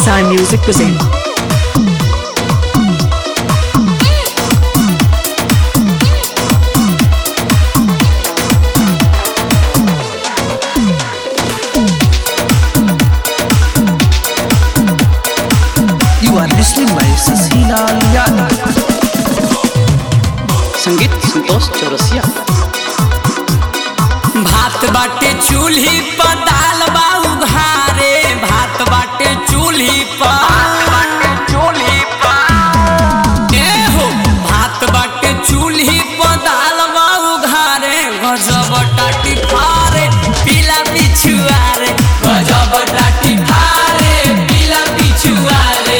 Sai Music present. You are listening by Sasila Yadav. संगीत संतोष चौरसिया भात बाटे चूल्ही पर दाल बा उघारे भात बाटे चूल्ही पर चूल्ही पर ए हो भात बाटे चूल्ही पर दाल बा उघारे गजब टाटी फारे पीला पिछुआरे गजब टाटी फारे पीला पिछुआरे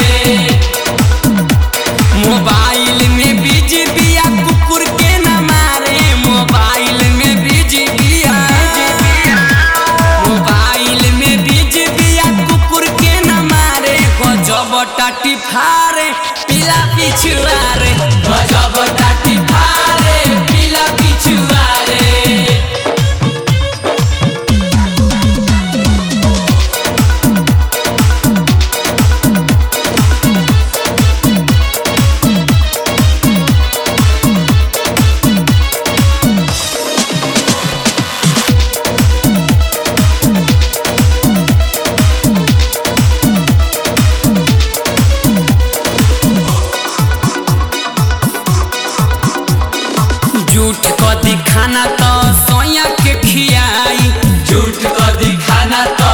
मोबाइल में बिजी बिया कुकुर के न मारे मोबाइल में बिजी बिया मोबाइल में बिजी बिया कुकुर के न मारे गजब टाटी फारे पीला पिछुआरे गजब टाटी फारे पीला पिछुआरे झूठ को दिखाना तो सोया के खियाई झूठ को दिखाना तो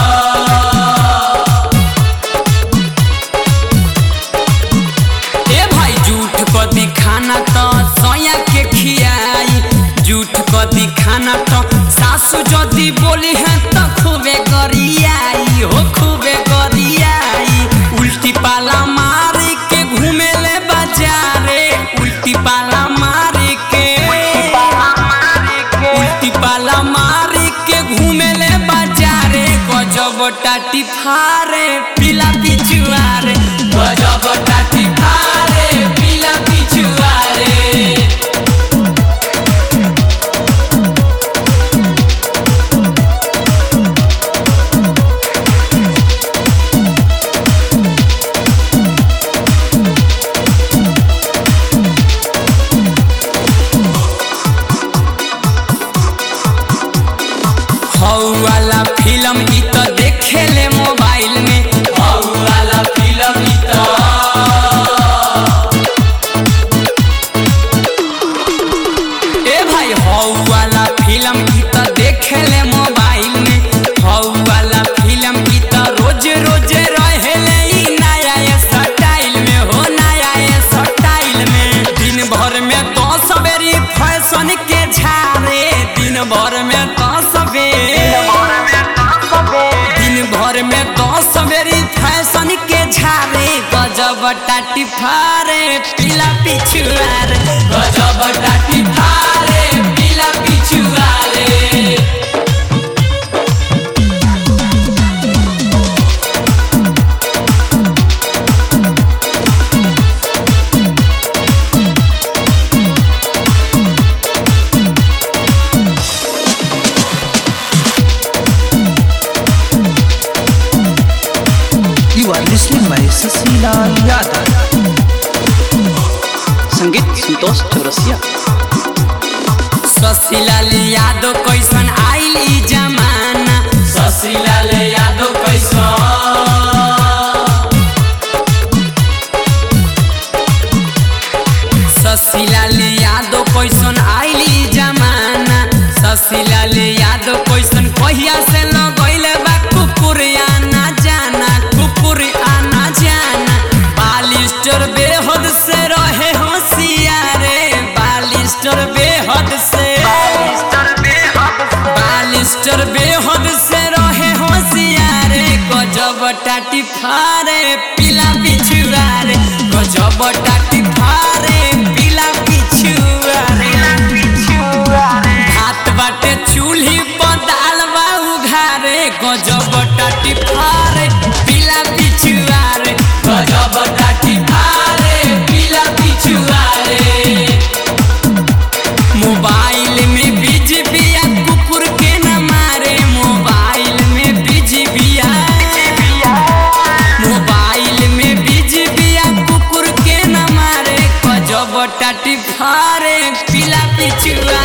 ए भाई झूठ को दिखाना तो सोया के खियाई झूठ को दिखाना तो सासू जदी बोली है तो खूबे गरियाई हो खूबे गरियाई उल्टी पाला मार के घूमे ले बाजारे उल्टी पाला मार के उल्टी पाला मार के घूमे ले बाजारे गजब टाटी फारे पीला पिछुआरे गजब टाटी फारे पीला पिछुआरे हौ वाला फिल्म ई त देखेले मोबाइल में हौ वाला फिल्म ई त ए भाई हौ वाला फिल्म ई त देखेले मोबाइल में हौ वाला फिल्म ई त रोज रोज रहेले ई नया स्टाइल में हो नया स्टाइल में दिन भर में तो सवेरी फैशन के झारे दिन भर में तो सवेरे दिन भर में तो सवेरी फैशन के झारे गजब टाटी फारे पीला पिछुआरे गजब टाटी फारे पीला पिछुआरे You are listening by Sasila Yadav. संगीत संतोष चौरसिया ससीलाल यादव कैसन आइल ई जमाना ससीलाल यादव कैसन ससीलाल यादव कैसन आइल ई जमाना ससीलाल यादव कैसन कहिया से लगैले बा कुकुर आना जाना कुकुर आना जाना बालिस्टर बेहद से रहे होशियारे बालिस्टर बेहद से बालिस्टर बेहद से रहे होशियारे गजब टाटी फारे पीला पिछुआरे गजब टाटी फारे पीला पिछुआरे हाथ बाटे चूल्ही पर दाल बा उघारे गजब टाटी फारे पीला पिछुआरे गजब टाटी फारे पीला पिछुआरे मोबाइल में बिजी बिया कुकुर के न मारे मोबाइल में बिजी बिया चुआ